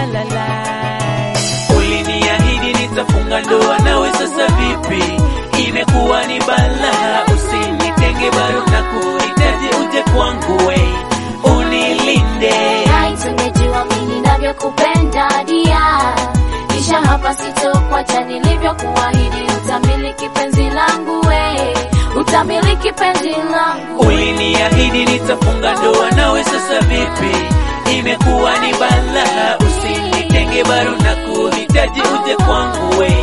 la la. Uliniahidi nitafunga ndoa nawe, sasa vipi? Imekuwa ni balaa, usinitenge bado na kuhitaji uje kwangu, we unilinde. Hai, tungejua mimi ninavyokupenda dia, kisha hapa sitokuacha nilivyokuahidi, utamiliki penzi langu we, utamiliki penzi langu. Uliniahidi nitafunga ndoa nawe, sasa vipi? Imekuwa ni balaa, usinitenge bado na kuhitaji uje kwangu, we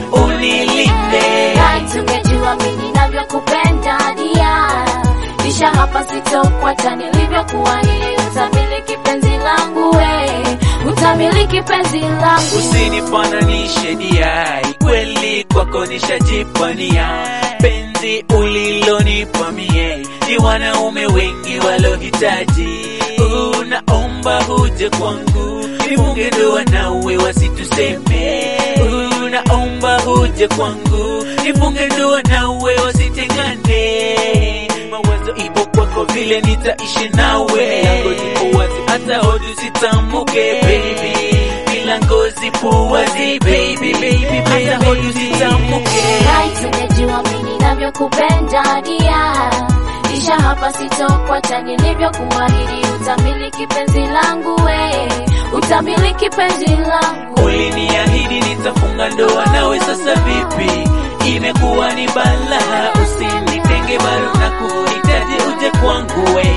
unilinde. Hai, tungejua mimi ninavyokupenda dia, kisha hapa sitokuacha nilivyokuahidi, utamiliki penzi langu we, utamiliki penzi langu. Usinifananishe diai, kweli kwako nishajipania. Penzi ulilonipa mie ni wanaume wengi walohitaji. Unaomba huje kwangu, nifunge ndoa nawe wasituseme. Unaomba huje kwangu, nifunge ndoa nawe wasitengane. Mawazo ipo kwako vile nitaishi nawe, lango lipo wazi hata hodi usitamuke baby milango zipo wazi baby baby hata hodi usitamuke Hai, tungejua mimi ninavyokupenda dia, kisha hapa sitokuacha nilivyokuahidi, utamiliki penzi langu we, utamiliki penzi langu. uliniahidi nitafunga ndoa nawe sasa vipi imekuwa ni balaa usinitenge bado na kuhitaji uje kwangu we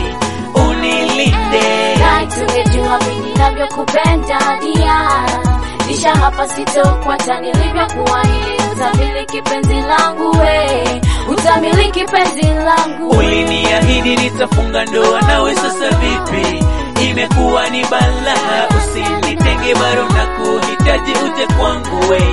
unilinde Hai, tungejua mimi ninavyokupenda dia, kisha hapa sitokuacha nilivyokuahidi, utamiliki penzi langu we, utamiliki penzi langu. uliniahidi nitafunga ndoa nawe sasa vipi imekuwa ni balaa usinitenge bado na kuhitaji uje kwangu we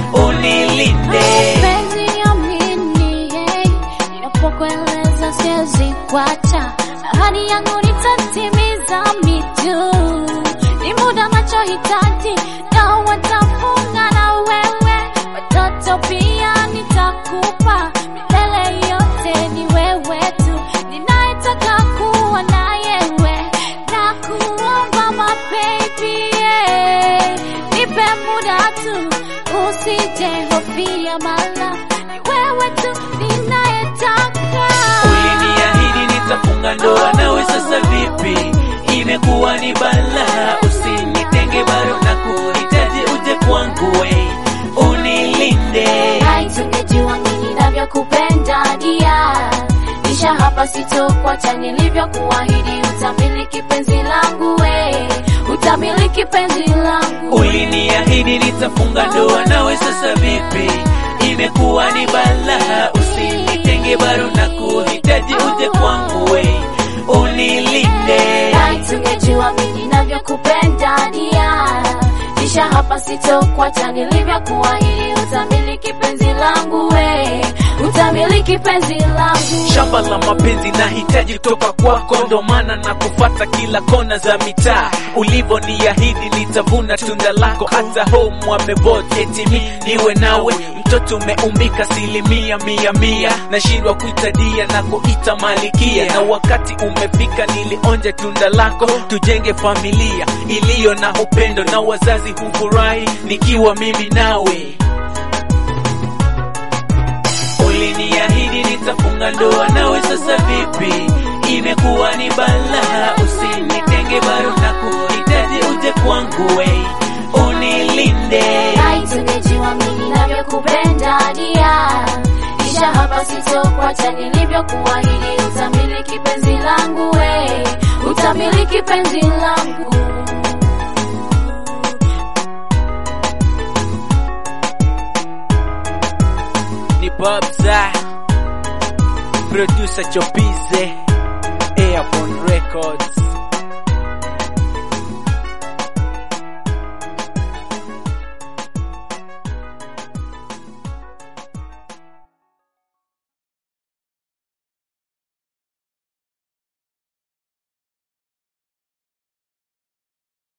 unilinde Penzi amini, hey, ninapokueleza siwezi kuacha, ahadi yangu nitatimiza mitu, ni muda nachohitaji na watafunga na wewe, watoto pia nitakupa, milele yote ni wewe tu, ninayetaka kuwa na yewe, na kuomba mababy, yeah. nipe muda tu usije hofia mala ni wewe tu ninayetaka uliniahidi nitafunga ndoa nawe sasa vipi imekuwa ni balaa usinitenge bado na kuhitaji uje kwangu we unilinde hai tungejua mimi ninavyokupenda dia kisha hapa sitokuacha nilivyokuahidi utamiliki penzi langu we utamiliki penzi langu uliniahidi nitafunga ndoa nawe sasa vipi imekuwa ni balaa usinitenge bado na kuhitaji uje kwangu we unilinde Hai, tungejua mimi ninavyokupenda dia kisha hapa sitokuacha nilivyokuahidi utamiliki penzi langu we utamiliki penzi langu shamba la mapenzi nahitaji kutoka kwako, ndo maana na kufata kila kona za mitaa. Ulivyoniahidi nitavuna tunda lako, hata home wamebot eti mi niwe nawe. Mtoto umeumbika asilimia mia mia, nashindwa kuita dia na kuita malikia, na wakati umefika nilionje tunda lako, tujenge familia iliyo na upendo, na wazazi hufurahi nikiwa mimi nawe. Uliniahidi nitafunga ndoa nawe, sasa vipi? Imekuwa ni balaa, usinitenge bado na kuhitaji uje kwangu we unilinde. Hai, tungejua mimi ninavyokupenda dia kisha hapa sitokuacha nilivyokuahidi utamiliki penzi langu we utamiliki penzi langu Ni Babza, producer Chopize, Airborne Records.